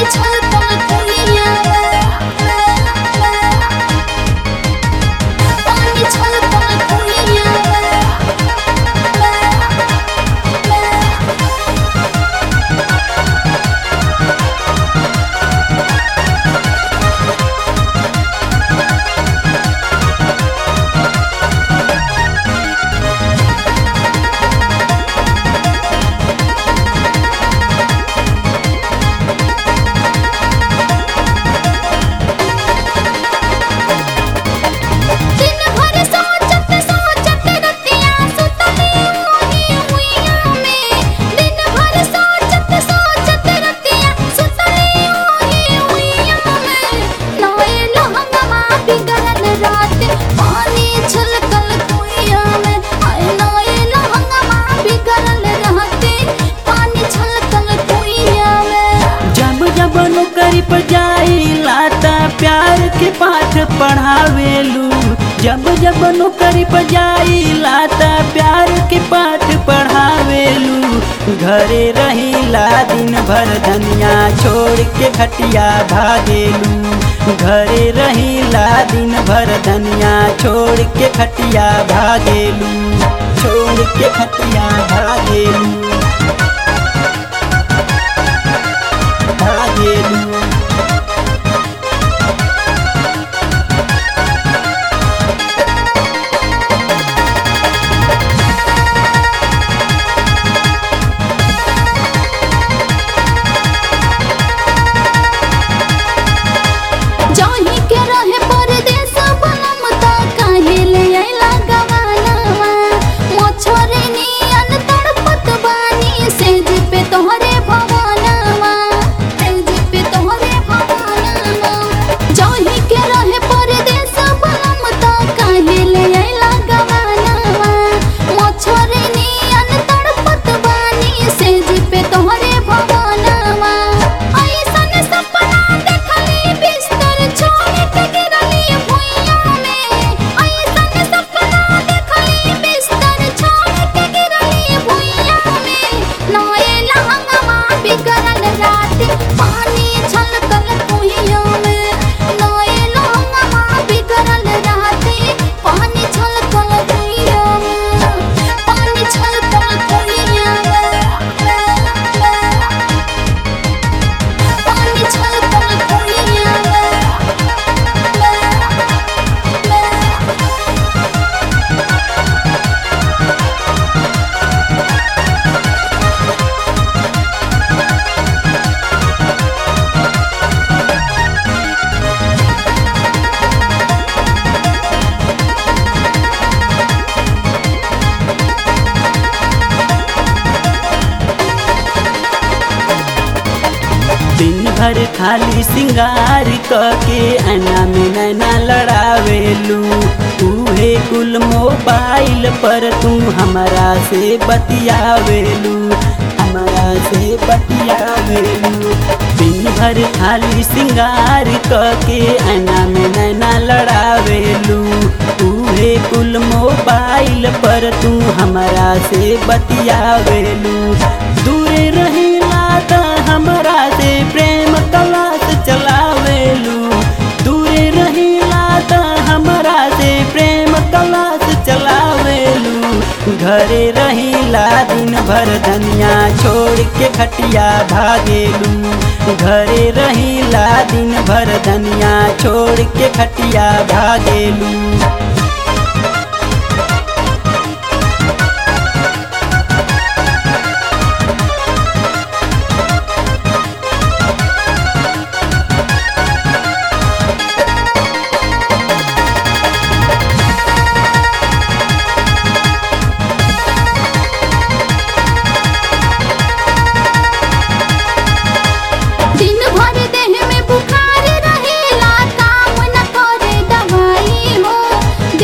छलकल कुइया पानी छलकल कुइया दिन भर सोचत सोचत रतिया सुतली ओही हुइया में दिन भर सोचत सोचत रतिया सुतली ओही हुइया में नए लहंगमा बिगड़ल रात पानी छलकल कुइया में हाय नए लहंगमा बिगड़ल रात पानी छलकल कुइया में जब जब नौकरी पर जाइला त प्यार के पाठ पढ़ावेलू जब जब नौकरी पर जाइला त प्यार के पाठ पढ़ावेलू घरे रहिला दिन भर धनिया छोड़ के खटिया भागेलू घरे रहिला दिन भर धनिया छोड़ के खटिया भागेलू छोड़ के खटिया भागेलू भागेलू जाही के रहे परदेस बनम ता काहे ले आइला गवानवा मछरे नियन तड़पत बानी सेज पे तोहरे भवनवा सेज पे तोहरे भवनवा जाही के रहे परदेस बनम ता काहे ले आइला गवानवा मछरे नियन तड़पत बानी सेज पे तोहरे भवनवा ऐसन सपना देखली बिस्तर छोड़ के गिरली भुइया में ऐसन सपना देखली बिस्तर छोड़ के गिरली भुइया में नए लहंगमा बिगड़ल रात पानी छलकल कुइया में नए लहंगमा बिगड़ल रात पानी छलकल कुइया में पानी छलकल कुइया में पानी छलकल कुइया में दिन भर खाली सिंगार के आना में नैना लड़ावेलू उहे कुल मोबाइल पर तू हमारा से बतियावेलू हमारा से बतियावेलू दिन भर खाली सिंगार के आना में नैना लड़ावेलू उहे कुल मोबाइल पर तू हमारा से बतियावेलू दूरे रहिला त हमरा से प्रेम कलास चलावेलू दूरे रहिला त हमरा से प्रेम कलास चलावेलू घरे रहिला दिन भर धनिया छोड़ के खटिया भागेलू घरे रहिला दिन भर धनिया छोड़ के खटिया भागेलू दिन भर देह में बुखार रहेला काम न करे दवाई हो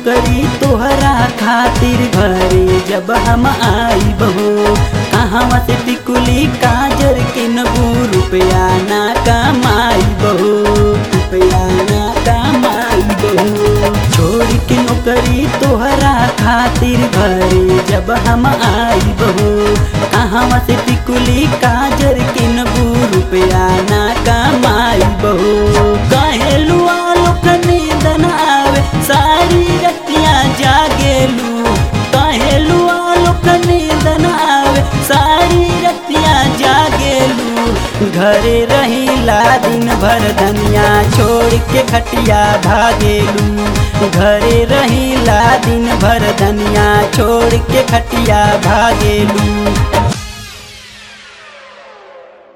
नौकरी तोहरा खातिर घरे जब हम आई बहो कहाँ से टिकुली काजर के नबू रुपया ना कमाई बहो रुपया ना कमाई बहो छोड़ के नौकरी तोहरा खातिर घरे जब हम आई बहो कहाँ से टिकुली काजर के नबू रुपया ना कमाई बहो कहेलू आलोक नींद न आवे सारी रतियां जागेलू कहेलू आलोक नींद न आवे सारी रतियां जागेलू घरे रहीला दिन भर धनिया छोड़ के खटिया भागेलू घरे रहीला दिन भर धनिया छोड़ के खटिया भागेलू